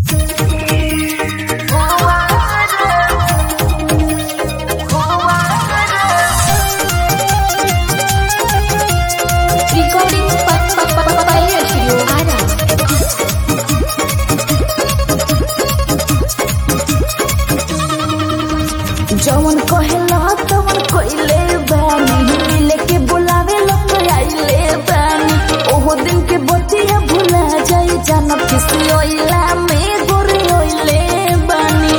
Recording Papaya Studio Ara. जवन कहेला तवन कइले बानी मिले के बुलावे लोग आइले बानी ओहो दिन के बतिया भुला जाई जानब किसी ओइला में गोरे ओइले बानी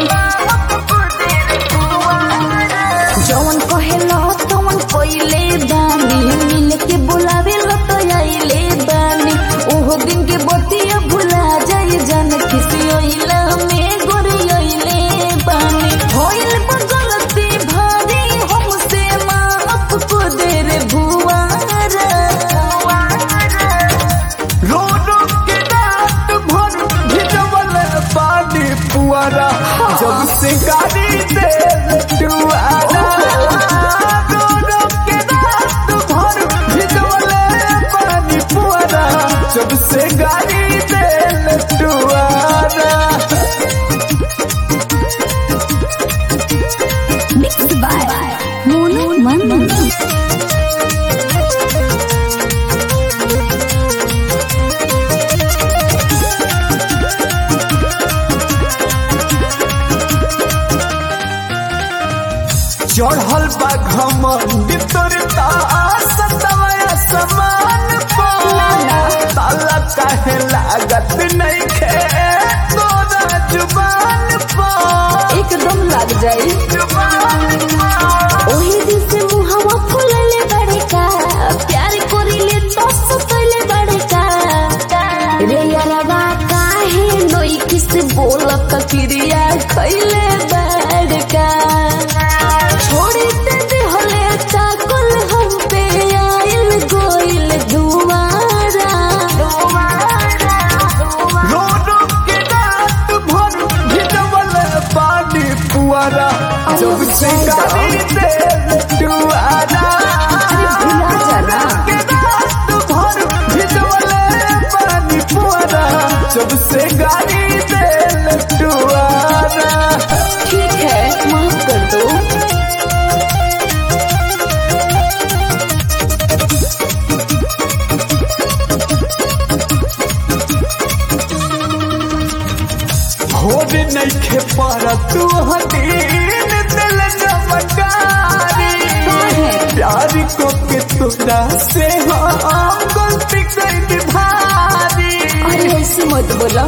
जवन कहेला तवन कइले बानी मिले के बुलावे लोग आइले बानी ओहो दिन के बतिया भुला जाई जानब किसी ओइला में गोरे ओइले बानी होइल बा गलती भारी हमसे माफ को दे रे भुआरा रो रो के रात भर भिजवल पानी पुआरा जब से गाड़ी दे टुआरा रो रो के रात भर भिजवल पानी पुआरा जब से गाड़ी दे टुआरा Mixed by Mono Manman. चढ़ल बा घमंड तोर सतवया समान ताला काहे लागत नहीं खे तोरा जुबान पर एकदम लग जाई ओही दिन से मुहावा फुलले बड़े का प्यार करिले तो सतले बड़े का रे यारवा काहे नोई किस बोलत क्रिया खइले बड़े का छोड़ी ते देहले चाकल हम पे आइल गोइल दुआरा रो रो के रात भर भिजवल पानी पुआरा जब से गाड़ी दे टुआरा भुला जाना। के रात भर भिजवल पानी पुआरा जब से गाड़ी दे टुआरा ठीक है माफ कर दो भोर नइखे पारा तू हदीन दिल जमकारी प्यार को के तोरा से हम गलती कई भारी अरे ऐसे मत बोला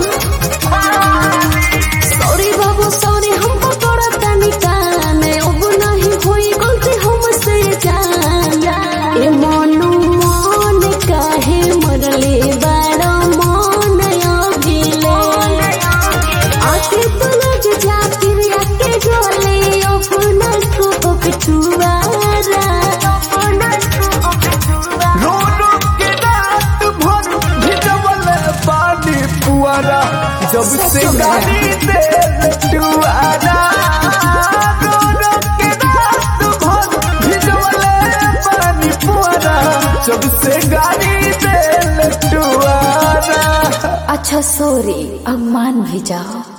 सॉरी बाबू सॉरी हमको तोड़ा तानी कान अब नहीं हुई गलती हमसे जान ए मनु मन काहे मरले बाड़ा मन अगिले आके तो लग जा फिर आके गले अपना को पिटुआरा अपना को पिटुआरा रो रो के रात भर भिजवल पानी पुआरा जब से गाड़ी दे टुआरा रो रो के रात भर भिजवल पानी पुआरा जब से गाड़ी दे टुआरा अच्छा सॉरी अब मान भी जाओ